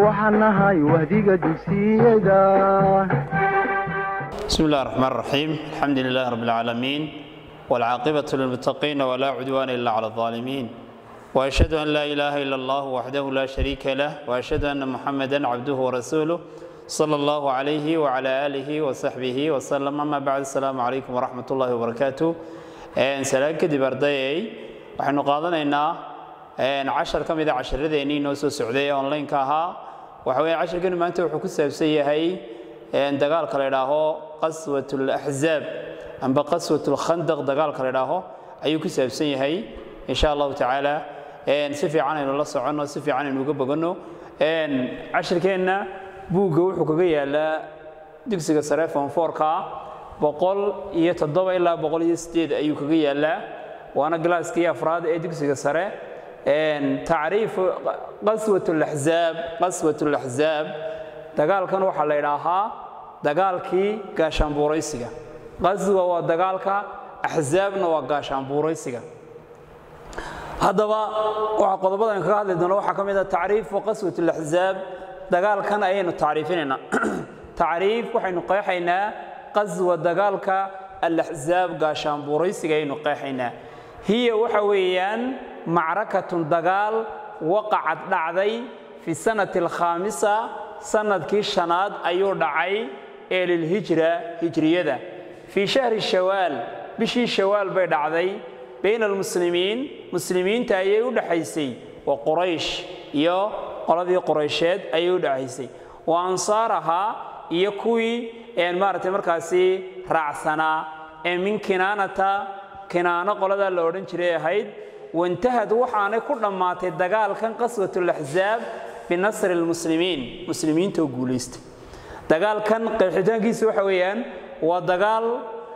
waxaan nahay wahdiga dugsiyada بسم الله الرحمن الرحيم الحمد لله رب العالمين والعاقبة للمتقين ولا عدوان إلا على الظالمين وأشهد أن لا إله إلا الله وحده لا شريك له وأشهد أن محمدا عبده ورسوله صلى الله عليه وعلى آله وصحبه وسلم أما بعد السلام عليكم ورحمة الله وبركاته سلام كدب أردايي waxaynu qaadanaynaa cashar ka mid a casharadeenii noo soo socday ee online-ka ahaa waxa weeye casharkani maanta wuxuu ku saabsan yahay dagaalka la idhaaho qaswat laxzaab amba qaswat lkhandaq dagaalka la idhaaho ayuu ku saabsan yahay insha allahu tacaala si fiican aynu la soconno si fiican aynu uga boganno cashirkeenna buugga wuxuu kaga yaalaa dugsiga sare fonforka boqol iyo toddoba ilaa boqol iyo sideed ayuu kaga yaalaa waana galaaskii afraad ee dugsiga sare tacriifu qaswat laxzaab qaswat laxzaab dagaalkan waxaa la idhaahaa dagaalkii gaashaanbuuraysiga qaswa waa dagaalka axzaabna waa gaashaanbuuraysiga haddaba waxa qodobadan kaga hadli doono waxaa ka mid ah tacriifu qaswat laxzaab dagaalkan ayaynu tacriifinaynaa tacriif waxaynu qeexaynaa qaswa dagaalka alaxzaab gaashaanbuuraysiga ayaynu qeexaynaa hiya waxa weeyaan macrakatun dagaal waqacad dhacday fi sanati alkhaamisa sanadkii shanaad ayuu dhacay ee lilhijra hijriyada fii shahri shawaal bishii shawaal bay dhacday bayna almuslimiin muslimiinta ayay u dhexaysay wa quraysh iyo qoladii quraysheed ayay u dhexaysay wa ansaarahaa iyo kuwii maaragtay markaasi raacsanaa ee min kinaanata kinaano qoladaa la odhan jiray ahayd wantahad waxaanay ku dhammaatay dagaalkan qaswatulaxzaab binasri lmuslimiin muslimiinta oo guulaystay dagaalkan qeexitaankiisa waxa weeyaan waa dagaal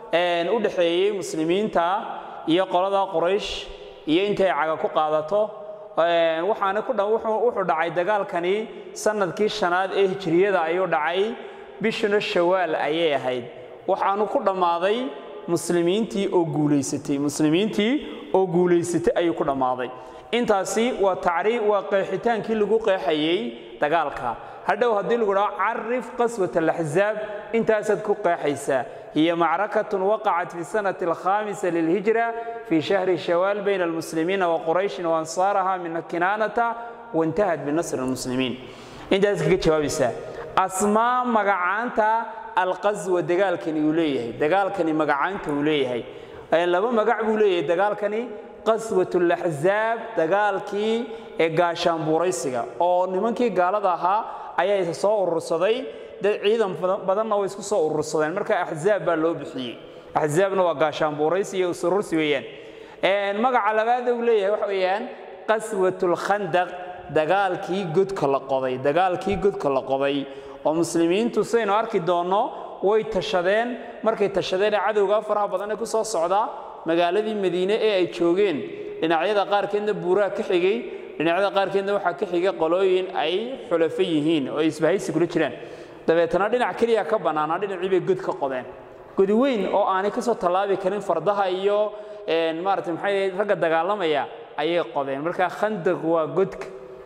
u dhexeeyey muslimiinta iyo qolada quraysh iyo intay caga ku qaadato waxaana wuxuu dhacay dagaalkani sanadkii shanaad ee hijriyada ayuu dhacay bishuna shawaal ayay ahayd waxaanu ku dhammaaday muslimiintii oo guulaysatay muslimiintii oo guulaysatay ayuu ku dhammaaday intaasi waa tacriif waa qeexitaankii lagu qeexayey dagaalka hadhow haddii lagu dhaho carif qaswat alaxzaab intaasaad ku qeexaysaa hiya macrakatun waqacat fi sanati alkhaamisa lilhijra fii shahri shawaal bayna almuslimiina wa qurayshin waansaaraha min kinaanata waintahad binasri lmuslimiin intaas kaga jawaabaysaa asmaa magacaanta alqaswa dagaalkani uu leeyahay dagaalkani magacaanta uu leeyahay laba magac buu leeyahay dagaalkani qaswat laxzaab dagaalkii ee gaashaanbuuraysiga oo nimankii gaalada ahaa ayaa isa soo urursaday dad ciidan badanna way isku soo urursadeen marka axzaab baa loo bixiyey axzaabna waa gaashaanbuuraysi iyo isurursi weeyaan magaca labaada uu leeyahay waxa weeyaan qaswat lkhandaq dagaalkii godka la qoday dagaalkii godka la qoday oo muslimiintu sidaynu arki doonno way tashadeen markay tashadeen ee cadowga faraha badan ee ku soo socda magaaladii madiine ee ay joogeen dhinacyada qaarkeedna buuraha ka xigay dhinacyada qaarkeedna waxaa ka xigay qolooyin ay xulafo yihiin oo ay isbahaysi kula jiraan dabeetana dhinac keliya ka bannaanaa dhinacii bay god ka qodeen godi weyn oo aanay ka soo tallaabi karin fardaha iyo maarata maxay ragga dagaalamaya ayay qodeen marka khandaq waa godka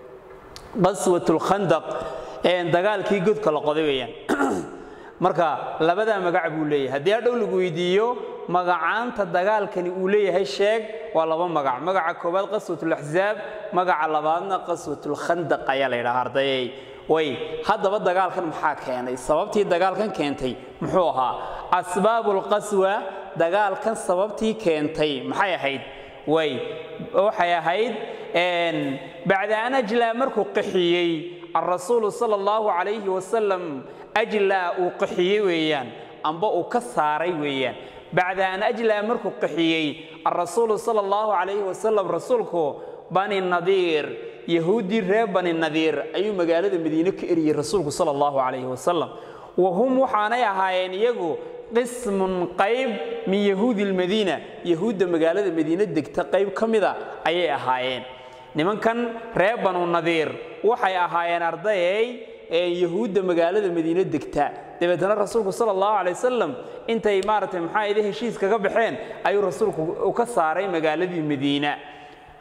qaswatulkhandaq dagaalkii godka la qoday weeyaan marka labadaa magac buu leeyahay haddii hadhow lagu weydiiyo magacaanta dagaalkani uu leeyahay sheeg waa laba magac magaca koowaad qaswatulaxzaab magaca labaadna qaswatulkhandaq ayaa la yidhaha ardayey way haddaba dagaalkan maxaa keenay sababtii dagaalkan keentay muxuu ahaa asbaabulqaswa dagaalkan sababtii keentay maxay ahayd way waxay ahayd bacda an ajlaa markuu qaxiyey alrasuulu sala allahu calayhi wasalam ajlaa uu qaxiyey weeyaan amba uu ka saaray weeyaan bacda an ajlaa markuu qaxiyey alrasuulu sala allahu calayhi wasalam rasuulku bani nadiir yahuuddii reer bani nadiir ayuu magaalada madiine ka eriyey rasuulku sala allahu calayhi wasalam wa hum waxaanay ahaayeen iyagu qismun qayb min yahuudi lmadiina yahuudda magaalada madiine degta qayb ka mida ayay ahaayeen nimankan reer banu nadiir waxay ahaayeen ardayey ee yahuudda magaalada madiine degta dabeetana rasuulku sala allahu calay wasalam intay maaragtay maxaa ide heshiis kaga baxeen ayuu rasuulku u ka saaray magaaladii madiina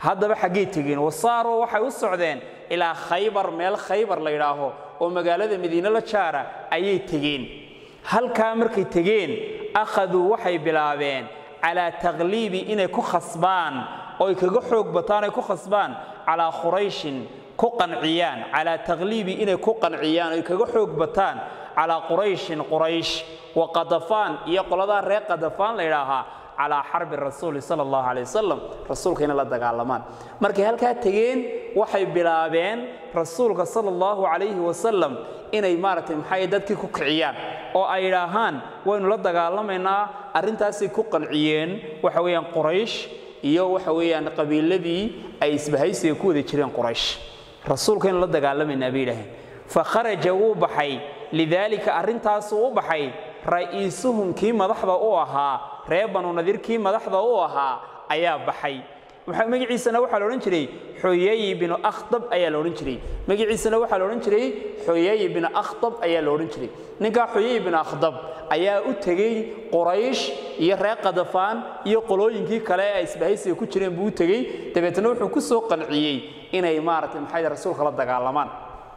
haddaba xaggay tegeen wasaaroo waxay u socdeen ilaa khaybar meel khaybar la yidhaaho oo magaalada madiine la jaara ayay tegeen halkaa markay tegeen akhaduu waxay bilaabeen calaa takliibi inay ku khasbaan oo ay kaga xoog bataan ay ku khasbaan calaa qurayshin ku qanciyaan calaa takliibi inay ku qanciyaan oo ay kaga xoog bataan calaa qurayshin quraysh wa qadafaan iyo qoladaa reer qadafaan la yidhaahaa calaa xarbi rasuuli sala allahu calay wasalam rasuulka inay la dagaalamaan markay halkaa tegeen waxay bilaabeen rasuulka sala allahu calayhi wasalam inay maaragtay maxay dadkii ku kiciyaan oo ay idhaahaan waynu la dagaalamaynaa arrintaasay ku qanciyeen waxa weeyaan quraysh iyo waxa weeyaan qabiiladii ay isbahaysiga ku wada jireen quraysh rasuulka inuu la dagaalamaynaa bay yidhaaheen fa kharaja wuu baxay lidaalika arrintaasuu u baxay ra'iisuhum kii madaxda u ahaa reer banu nadiir kii madaxda u ahaa ayaa baxay magaciisana waxaa la odhan jiray xoyeyi binu akhdab ayaa la odhan jiray magaciisana waxaa la odhan jiray xoyeyi binu akhdab ayaa la odhan jiray ninkaa xoyeyi binu akhdab ayaa u tegey quraysh iyo reer qadafaan iyo qolooyinkii kale ee isbahaysiga ku jireen buu u tegey dabeetna wuxuu ku soo qanciyey inay maaragtay maxay rasuulka la dagaalamaan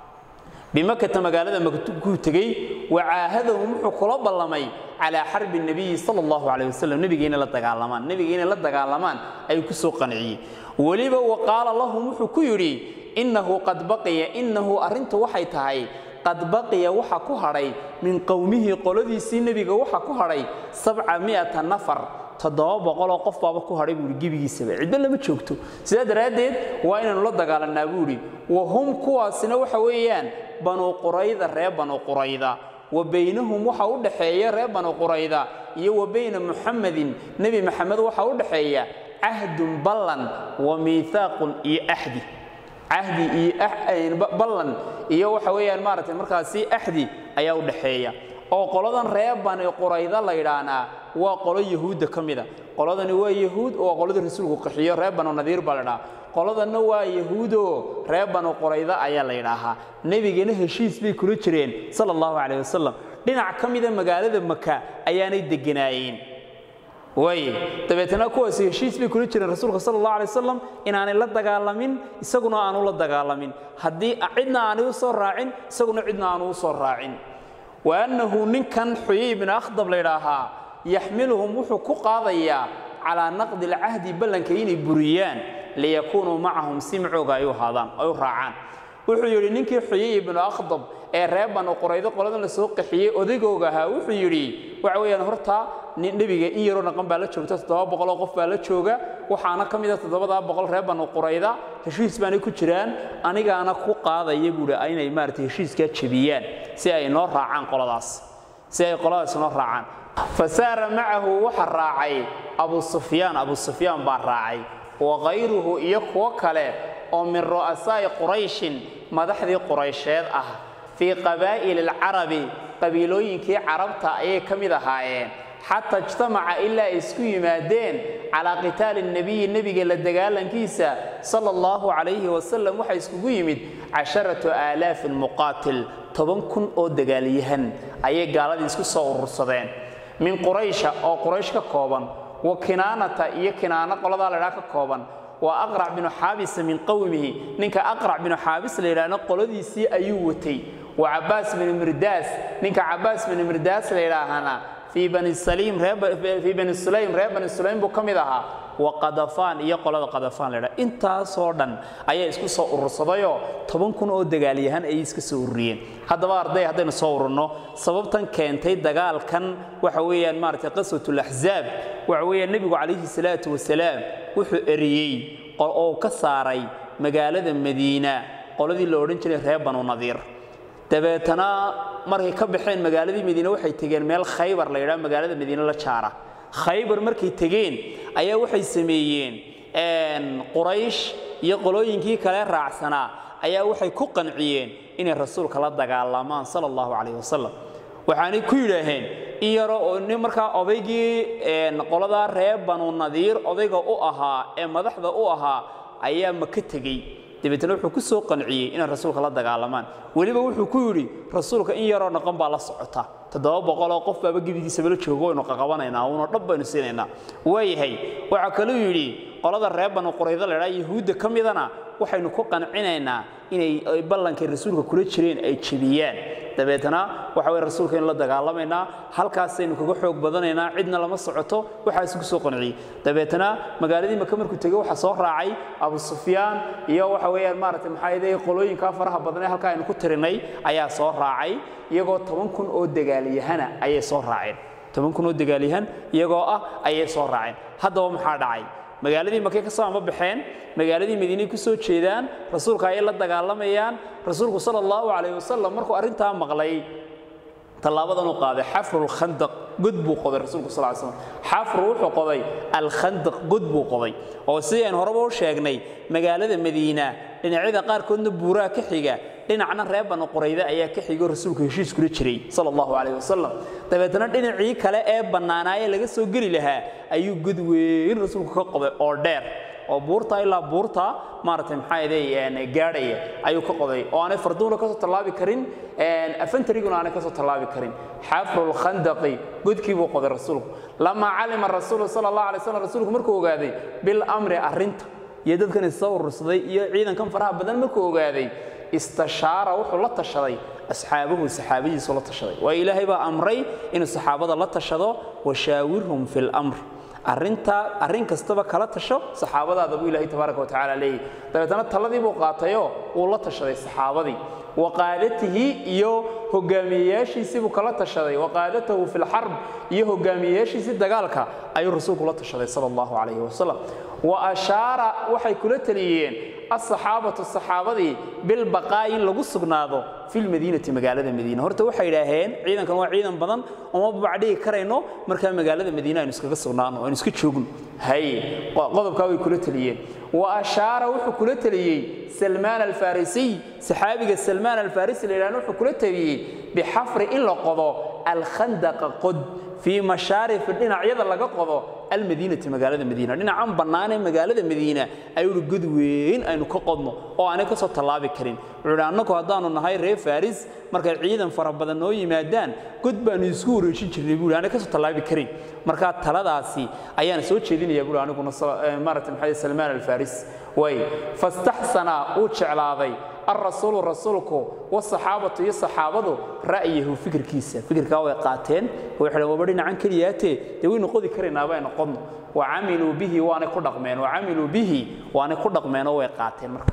bimakata magaalada makuu tegey wacaahadahum wuxuu kula ballamay calaa xarbi nebiyi sala allahu calayh wasalam nebiga inay la dagaalamaan nebiga inay la dagaalamaan ayuu ku soo qanciyey weliba wa qaala lahum wuxuu ku yidhi innahu qad baqiya innahu arrintu waxay tahay qad baqiya waxa ku hadhay min qowmihi qoladiisii nebiga waxa ku hadhay sabca mi'ata nafar toddoba boqoloo qof baaba ku hadhay buuhi gebigiisaba cidba lama joogto sidaa daraaddeed waa inaanu la dagaalannaa buuhi wa hum kuwaasina waxa weeyaan banu qurayda reer banu qurayda wa baynahum waxa u dhaxeeya reer banu qurayda iyo wa bayna muxamedin nebi maxamed waxa u dhaxeeya cahdun ballan wa miihaaqun iyo axdi cahdi iyo ballan iyo waxa weeyaan maaragtay markaasi axdi ayaa u dhaxeeya oo qoladan reer bani qurayda la yidhaahnaa waa qolo yahuudda ka mida qoladani waa yahuud oo qoladii rasuulku qaxiyo reer banu nadiir baa la ydhaha qoladanna waa yahuudoo reer banu qurayda ayaa la yidhaahaa nebigana heshiis bay kula jireen sala allahu calayh wasalam dhinac ka mida magaalada maka ayaanay degganaayeen waaye dabeetna kuwaasi heshiis bay kula jireen rasuulka sala allahu alay wasalam inaanay la dagaalamin isaguna aanu la dagaalamin haddii cidna aanay u soo raacin isaguna cidna aanu u soo raacin wa annahu ninkan xuyay ibnu akhdab la ydhaahaa yaxmiluhum wuxuu ku qaadayaa calaa naqdi alcahdi ballanka inay buriyaan liyakuunuu macahum si macooga ay u haadaan ay u raacaan wuxuu yidhi ninkii xuyay ibnu akhdab ee reer banu quraydo qoladan la soo qaxiyey odaygooga ahaa wuxuu yidhi waxa weeyaan horta nebiga in yaroo dhaqan baa la joogta toddoba boqoloo qof baa la jooga waxaana ka mid a toddobadaa boqol reer banu qurayda heshiis baanay ku jiraan anigaana ku qaadaya buuhi inay maaragtay heshiiskaa jebiyaan si ay noo raacaan qoladaas si ay qoladaas noo raacaan fa saara macahu waxa raacay abu sufyaan abu sufyaan baa raacay wa kayruhu iyo kuwo kale oo min ru'asaa'i qurayshin madaxdii quraysheed ah fii qabaa'ili alcarabi qabiilooyinkii carabta ayay ka mid ahaayeen xataa ijtamaca ilaa ay isku yimaadeen calaa qitaali nebiyi nebiga la dagaalankiisa sala allahu calayhi wasalam waxaa iskugu yimid casharatu aalaafin muqaatil toban kun oo dagaalyahan ayay gaaladii isku soo urursadeen min quraysha oo quraysh ka kooban wa kinaanata iyo kinaano qoladaa laydhaa ka kooban waa aqrac binu xaabisa min qowmihi ninka aqrac binu xaabis la yidhaahna qoladiisii ayuu watay wa cabbaas binu mirdaas ninka cabbaas binu mirdaas la yidhaahana fii bani saliim fii bani sulaym reer bani sulaym buu ka mid ahaa wa qadafaan iyo qolada qadafaan la yidhaha intaasoo dhan ayaa isku soo urursadayoo toban kun oo dagaalyahan ayay iska soo ururiyeen haddaba arday haddaynu soo ururno sababtan keentay dagaalkan waxa weeyaan maaragtay qaswatul axzaab waxa weeyaan nebigu calayhi salaatu wasalaam wuxuu eriyey oo ka saaray magaalada madiina qoladii la odhan jiray reer banu nadiir dabeetana markay ka baxeen magaaladii madiine waxay tegeen meel khaybar la yidhaha magaalada madiine la jaara khaybar markay tegeen ayaa waxay sameeyeen quraysh iyo qolooyinkii kale raacsanaa ayaa waxay ku qanciyeen inay rasuulka la dagaalamaan sala allahu calayh wasalam waxaanay ku yidhaaheen in yaro oo nin markaa odaygii qoladaa reer banu nadiir odayga u ahaa ee madaxda u ahaa ayaa maka tegey dabeetna wuxuu ku soo qanciyey inay rasuulka la dagaalamaan weliba wuxuu ku yidhi rasuulka in yaroo dhaqan baa la socota toddoba boqoloo qof baaba gebigiisaba la joogo waynu qaqabanaynaa uuna dhab baynu siinaynaa waayahay waxaa kaluu yidhi qolada reer banu qurayda la idhaha yahuudda ka midana waxaynu ku qancinaynaa inay ballankay rasuulka kula jireen ay jebiyaan dabeetana waxa weye rasuulka in la dagaalamaynaa halkaasaynu kaga xoog badanaynaa cidna lama socoto waxaas ku soo qanciyey dabeetana magaaladii maka markuu tegey waxaa soo raacay abu sufyaan iyo waxa weeyaan maaragtay maxaa yeelay qolooyinkaa faraha badan ee halkaa aynu ku tirinay ayaa soo raacay iyagoo toban kun oo dagaalyahana ayay soo raaceen toban kun oo dagaalyahan iyagoo ah ayay soo raaceen haddaba maxaa dhacay magaaladii makay ka soo amba baxeen magaaladii madiinay ku soo jeedaan rasuulka ayay la dagaalamayaan rasuulku sala allahu calayh wasalam markuu arrintaa maqlay tallaabadan uu qaaday xafru lkhandaq god buu qoday rasuulku sal slam xafru wuxuu qoday alkhandaq god buu qoday oo sidii aynu horeba u sheegnay magaalada madiina dhinacyada qaarkoodna buuraha ka xiga dhinacna reer banu qurayda ayaa ka xigoo rasuulku heshiis kula jiray sala allahu calayh wasalam dabeetana dhinacii kale ee bannaanaayee laga soo geli lahaa ayuu god weyn rasuulku ka qoday oo dheer oo buurta ilaa buurta maaragtay maxaa yeelay gaadhaya ayuu ka qoday oo aanay farduuna ka soo tallaabi karin afantariguna aanay ka soo tallaabi karin xafru lkhandaqi godkii buu qoday rasuulku lamaa calima rasuulu sala allah alay slam rasuulku markuu ogaaday bilamri arrinta iyo dadkan isa urursaday iyo ciidankan faraha badan markuu ogaaday istashaara wuxuu la tashaday asxaabuhu saxaabadiisu la tashaday waayo ilaahay baa amray inuu saxaabada la tashado washaawirhum fi lamr arrintaa arrin kastaba kala tasho saxaabadaada buu ilaahay tabaaraka watacaala leeyahy dabeetana taladii buu qaatayoo wuu la tashaday saxaabadii waqaadatihi iyo hogaamiyeyaashiisii buu kala tashaday waqaadatahu fi lxarb iyo hogaamiyeyaashiisii dagaalka ayuu rasuulku la tashaday sala allahu calayhi wasalam wa ashaara waxay kula taliyeen asaxaabatu saxaabadii bilbaqaa'i in lagu sugnaado fi lmadiinati magaalada madiina horta waxay idhaaheen ciidankan waa ciidan badan oma bacdhigi karayno markaa magaalada madiina aynu iskaga sugnaano aynu iska joogno hay qodobkaa way kula taliyeen wa ashaara wuxuu kula taliyey salmaan alfarisiy saxaabiga salmaan alfarisi la yidhahna wuxuu kula taliyey bixafri in la qodo alkhandaqa qod fii mashaarifi dhinacyada laga qodo almadiinati magaalada madiina dhinacan bannaanee magaalada madiina ayuu god weyn aynu ka qodno oo aanay ka soo tallaabi karin wuxuu idhi annagu haddaanu nahay reer faris markay ciidan fara badan noo yimaadaan god baanu isku wareejin jirnay buuhi aanay ka soo tallaabi karin markaa taladaasi ayaan soo jeedinaya buuhi aniguna maaragtay maxaa salmaan alfaris way fastaxsana uu jeclaaday alrasuulu rasuulku wasaxaabatu iyo saxaabadu ra'yahu fikirkiisa fikirkaa way qaateen waxay waba dhinacan keliyaatee dee waynu qodi karaynaaba aynu qodno wacamiluu bihi waanay ku dhaqmeen wacamiluu bihi waanay ku dhaqmeenoo way qaateen marka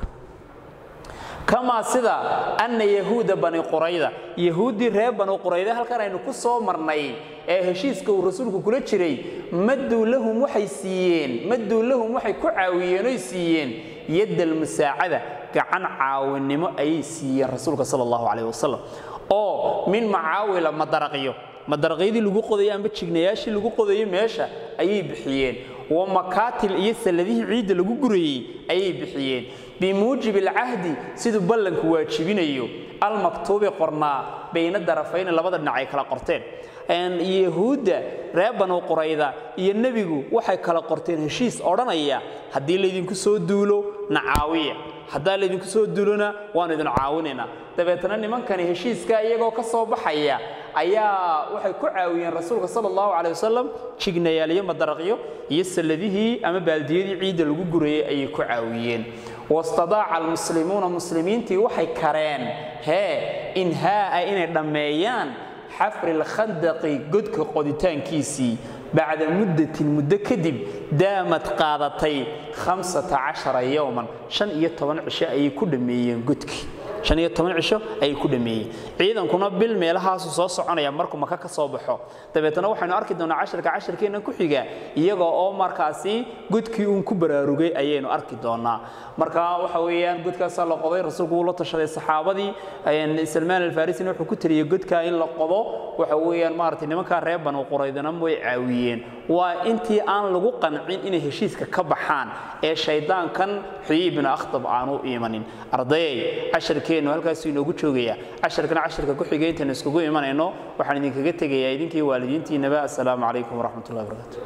kamaa sida anna yahuuda bani qurayda yahuuddii reer bani qurayda halkan aynu ku soo marnay ee heshiiska uu rasuulku kula jiray madduu lahum waxay siiyeen madduu lahum waxay ku caawiyeen oy siiyeen yadda almusaacada gacan caawinimo ayay siiyeen rasuulka sala allahu calayh wasalam oo min macaawila madaraqyo madaraqyadii lagu qodayo amba jignayaashii lagu qodayo meesha ayay bixiyeen wa makaatil iyo salladihii ciidda lagu gurayey ayay bixiyeen bimuujibi alcahdi siduu ballanku waajibinayo almaktuubi qornaa bayna darafayni labada dhinac ay kala qorteen yahuudda reer banu qurayda iyo nebigu waxay kala qorteen heshiis odhanaya haddii laydinku soo duulo na caawiya haddaa laydinku soo duulona waanu idin caawinaynaa dabeetana nimankani heshiiska iyagoo ka soo baxaya ayaa waxay ku caawiyeen rasuulka sala allahu calay wasalam jignayaal iyo madaraqyo iyo salladihii ama baaldiyadii ciidda lagu gurayey ayay ku caawiyeen wastadaaca almuslimuuna muslimiintii waxay kareen hee inhaa'a inay dhammeeyaan xafri lkhandaqi godka qoditaankiisii bacda muddatin muddo kadib daamad qaadatay hamsata cashara yowman shan iyo toban cisho ayay ku dhammeeyeen godkii shan iyo toban cisho ayay ku dhammeeyeen ciidankuna bil meelahaasu soo soconaya markuu maka ka soo baxo dabeetana waxaynu arki doonaa casharka casharkeenna ku xiga iyaga oo markaasi godkii uun ku baraarugay ayaynu arki doonaa marka waxa weeyaan godkaasaa la qoday rasuulku wuu la tashaday saxaabadii salmaan alfarisina wuxuu ku taliyey godkaa in la qodo waxa weeyaan maaragtay nimankaa reer banu quraydana way caawiyeen waa intii aan lagu qancin inay heshiiska ka baxaan ee shaydaankan xuyi ibnu akhtab aanu imanin ardayay casharkeennu halkaasuu inoogu joogaya casharkana casharka ku xigay intaynu iskugu imanayno waxaan idinkaga tegayaa idinkii waalidiintiinaba assalaamu calaykum waraxmatullahi wabarakatu